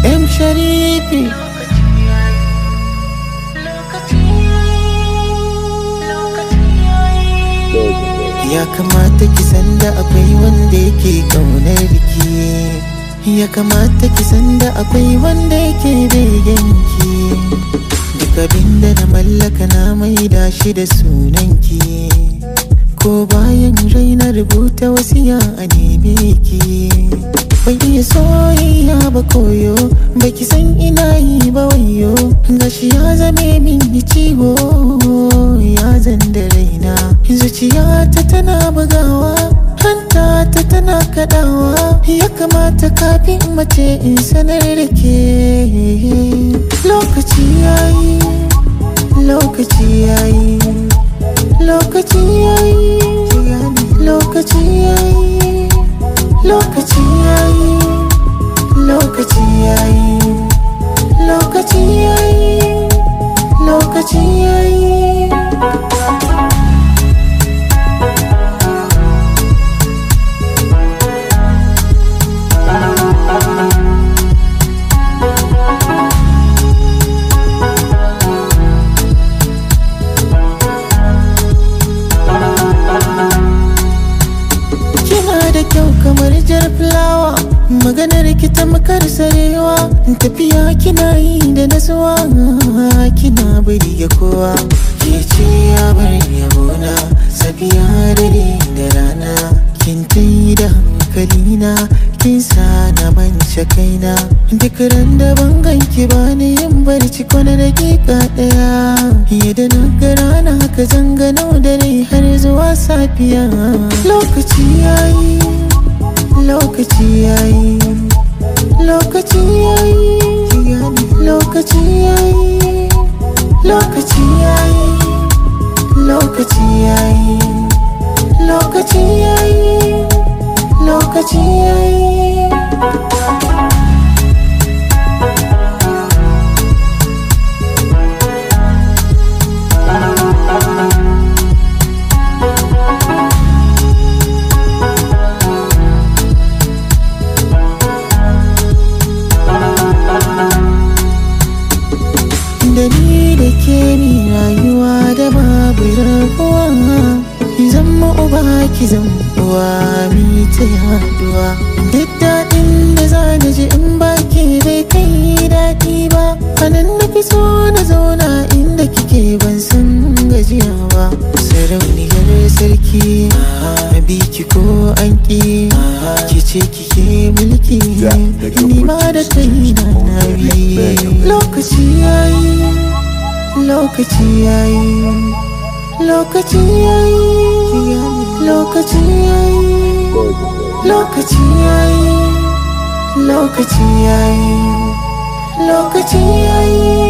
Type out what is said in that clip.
M Sharifi Ya kamata ki san da akwai wanda yake kaunar ki Ya kamata ki san da akwai wanda yake begen ki Duk abin da na mallaka na maida shi da sunanki Ko bayan raina rubuta wasiya a neme ki Ban iya soyayya ba koyo Baki san ina yi ba wayo Gashi ya zame min ciwo Ya zan da raina Zuciyata tana bugawa Hanta ta tana kadawa Ya kamata kafin mace in sanar da ke Lokaci yayi Lokaci yayi Lokaci yayi Lokaci yayi Lokaci yayi Lokaci yayi Lokaci yayi Lokaci yayi Kina da kyau kamar jar fulawa Maganar ki ta makar sarewa Tafiya kina yi da nasuwa Kina bari ga kowa Ke ce ya bar yabona Safiya dare da rana Kin tai da hankalina Kin sa na mance kaina Duk ran da ban ganki ba ni yin barci ko na dakika daya Yadda na ga rana haka zangano dare har zuwa safiya Lokaci yayi Lokaci yayi Lokaci yayi Lokaci yayi Lokaci yayi Lokaci yayi Lokaci yayi Lokaci yayi da ni da ke ni rayuwa da babu rabuwa zama uba ki uwa mi ta yaduwa duk daɗin da za na ji in ba ke bai kai daɗi ba anan na fi so na zauna inda kike ban san gajiya ba sarauniyar sarki a biki ko an ƙi ki ce kike mulki ni ma da kaina na bi lokaci yayi lokaci yayi lokaci yayi lokaci yayi lokaci yayi lokaci yayi lokaci yayi